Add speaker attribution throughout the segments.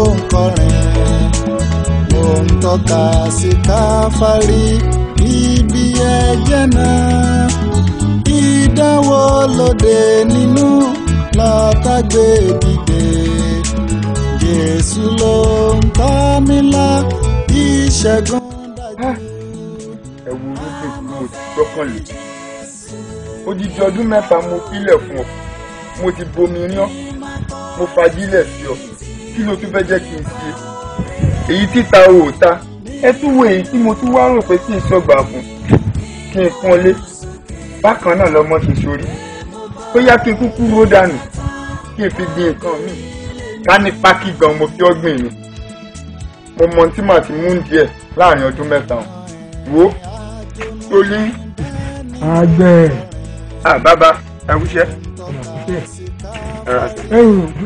Speaker 1: ń kọrin ó ń tọ́ka sí káfárí ibi ẹ̀jẹ̀ náà ìdánwò lóde nínú lọ́tàgbé dìde Jésù ló ń tọ́ mi lọ ìṣẹ́gun dájú.
Speaker 2: ẹ wo orúkọ tí mo ti gbọ́kànlé odidi ọdún mẹ́ta mo filẹ̀ fún ọ mo ti bomi rí ọ mo fagilẹ̀ sí ọ kí ló tún fẹ́ jẹ́ kí n ṣe èyí títa o ò ta ẹ tún wo èyí tí mo tún wá rò pé kí n sọgbà fún kí n pọ́n lé bákan náà lọmọ ṣe sórí bóyá kí n kúkú ró dànù kí n fi gbin nǹkan mi ká ní pákí gan mo fi ọgbìn mi mo mọ tí màá ti mú díẹ̀ láàrin ọdún mẹ́ta o wo tolí
Speaker 3: àgbẹ̀
Speaker 2: à bàbá ẹwúṣẹ́
Speaker 3: ọ̀nàkúṣẹ́
Speaker 2: ẹ̀rọ àti.
Speaker 3: ẹ̀yìn ojú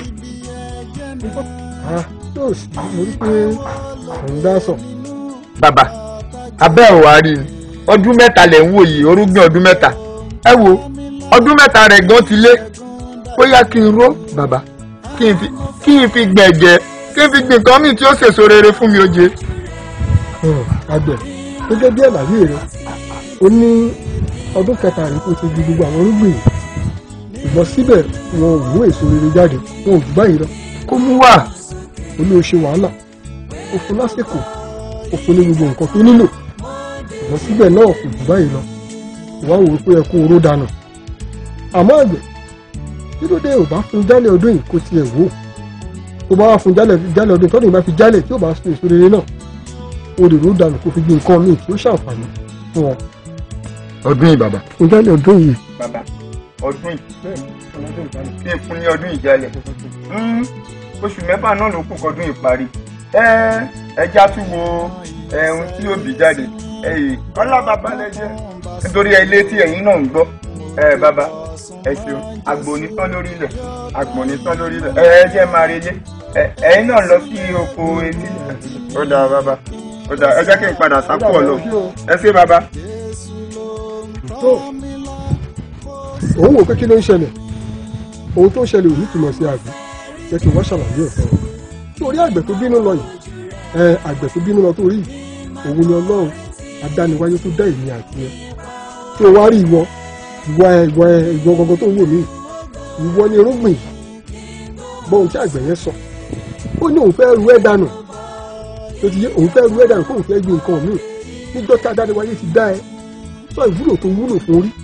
Speaker 3: ah yóò sì mo rí pé òun dá sọ
Speaker 2: bàbá abẹ́ ò wá rí i ọdún mẹ́ta lẹ̀ ń wò yìí orúgbìn ọdún mẹ́ta ẹ wo ọdún mẹ́ta rẹ̀ gan ti lé bóyá kí n ró bàbá kí n fi kí n fi gbẹ̀gẹ̀ kí n fi gbìn nǹkan míì tí ó sèso rere fún mi oje.
Speaker 3: Hmm, àgbẹ̀ gẹ́gẹ́ bí àlàyé rẹ ó ní ọdún kẹta rẹ kó ti di gbogbo àwọn irúgbìn yìí ṣùgbọ́n síbẹ̀ wọn ò mú èso rere jáde wọn ò jù báyìí lọ
Speaker 2: kó mú wá
Speaker 3: ó ní o ṣe wàhálà ó fún lásìkò ó fún ní gbogbo nǹkan tó nílò ṣùgbọ́n síbẹ̀ náà kò jù báyìí lọ wá wò ó pé ẹ kó oró dànù àmọ́ àgbẹ̀ kí ló dé ò bá fún jálẹ̀ ọdún yìí kó tiẹ̀ wò ó tó bá wá fún jálẹ̀ jálẹ̀ ọdún tọ́dún yìí bá fi jálẹ̀ tí ò bá sun èso rere náà o lè ró dànù kó fi gbé nǹkan míì tí ó ṣàǹfààní fún ọ
Speaker 2: ọdún yìí bàbá.
Speaker 3: fún jálẹ̀ ọdún yìí
Speaker 2: bàbá ọdún yìí kí n fún ní ọdún yìí jálẹ̀ oṣù mẹ́fà náà ló kù kọdún yìí parí ẹ ẹja tún wo ẹ̀hún tí yóò bí jáde ẹ̀yìn ọlá bàbá lẹ́jẹ́ nítorí ilé tí ẹ̀yin náà ń gbọ́ ẹ bàbá ẹ ṣeun agbóni tán lórí ilẹ̀ agbóni tán lórí ilẹ̀ ẹ ẹ jẹ́ máa relé ẹ ẹ̀yin náà lọ sí oko etí ó dáa bàbá ó dáa ẹ jẹ́ kí n padà sápò ọ̀lọ́ ẹ ṣé bàbá.
Speaker 3: tó òun wò pé kí ló ń ṣẹlẹ̀ ohun tó ń ṣẹlẹ̀ ò ní túmọ̀ sí àgbẹ̀ jẹ́ kí n wá ṣàlàyé ẹ̀ fún ọ torí àgbẹ̀ tó bínú lọ yìí ẹ àgbẹ̀ tó bínú lọ tó rí yìí òun ni ọlọ́run adániwáyé tó dá èmi àti ẹ tí o wá rí ìwọ ìwọ ẹ ìwọ ẹ ìwọ gangan tó ń wò mí ìwọ ni irúgbìn yìí gbọ́ ohun tí àgbẹ̀ yẹn sọ ó ní òun fẹ́ ru ẹ̀ dànù tó ti yé òun fẹ́ ru ẹ̀ dànù kóun fẹ́ gbin nǹkan míì níjọ́ tí adániwáyé ti dá ẹ sọ ìwúlò tó wúlò fún orí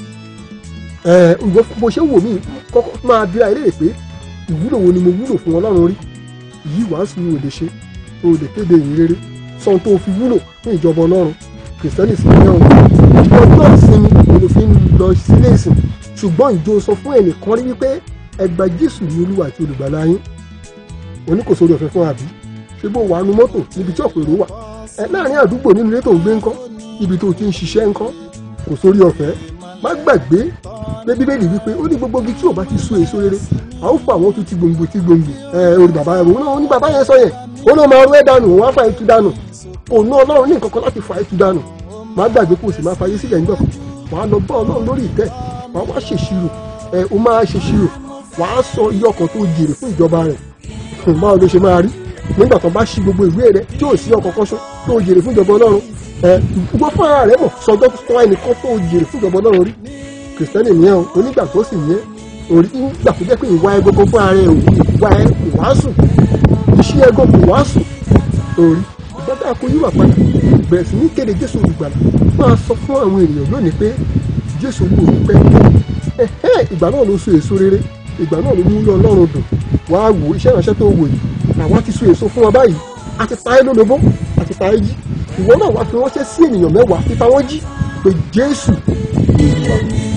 Speaker 3: ẹ ìwọ bó ṣe ń wò mí kọ́kọ́ máa bí ayé pé ìwúlò wo ni mo wúlò fún ọlọ́run rí yìí wàásù ò lè ṣe o lè kéde ìyìn rere sọ́n tó fi wúlò fún ìjọba ọlọ́run kìrìsìtẹ́nì sì ní ọ̀hún ọjọ́ ìsinmi ni mo fi ń lọ sílé ìsìn ṣùgbọ́n ìjọ sọ fún ẹnìkan rí wípé ẹgbà jésù ní olúwa àti olùgbàlà yín oníkòsórí ọ̀fẹ́ fún àbí ṣé bó wà á nu mọ́tò níbi tí ọ̀pọ̀ èrò wà ẹ láàrin àdúgbò nínú ilé tó ń gbé ńkọ́ ibi tó ti ń ṣiṣẹ́ ńkọ́ kò sórí ọ̀fẹ́ má gbàgbé pé bíbélì wípé ó ní gbogbo ibi tí ò bá ti so èso rere a ó fà wọ́n tún ti gbòǹgbò ti gbòǹgbò ẹ orí bàbá rẹ òun náà ó ní bàbá yẹn sọ yẹn ó náà máa rẹ́ dànù òun á fà ètú dànù òun náà ọlọ́run ní nǹkan kan láti fà ètú dànù má gbàgbé kó o sì máa fayé sílẹ̀ nígbà kan wà á lọ bá ọlọ́run lórí ìtẹ́ wà á wá ṣèṣirò ẹ o máa ṣèṣirò wà á sọ iye ọkàn tó jèrè fún ìjọba rẹ̀ báwo ló ṣe máa rí nígbà tó bá ṣí gbogbo ìwé rẹ tí ò sí ọkọ̀ kan ṣó tó jèrè fún ìjọba ọlọ́run ẹ gbogbo fún ara rẹ mọ̀ sọjọ́ tó ẹnìkan tó jèrè fún ìjọba ọlọ́run rí kìrìsìtẹ́nì nìyẹn o onígbàgbọ́ sì nìyẹn orí nígbà tó jẹ́ pé ìwà ẹ gbogbo fún ara ẹ ò ìwà ẹ kò wáásù iṣẹ́ ẹ gbogbo kò wáásù orí ìgbàgbọ́ àkó yíwà padà bẹ̀rẹ̀ sí ní kéde jésù olùgbàlà máa sọ fún àwọn ènìyàn lónìí pé jésù wò ó pẹ́ ẹ̀hẹ́ ìgbà náà ló so èso rere ìgbà náà ló mú ilé ọlọ́run dùn wàá wò iṣẹ́ ìránṣẹ́ tó wò yìí àwa ti so èso fún ọ báyìí a ti ta ẹ́ lólobó a ti ta ẹ́ jí ìwọ náà wàá fi ránṣẹ́ sí ènìyàn mẹ́wàá fífa wọ́n jí pé jésù olúwa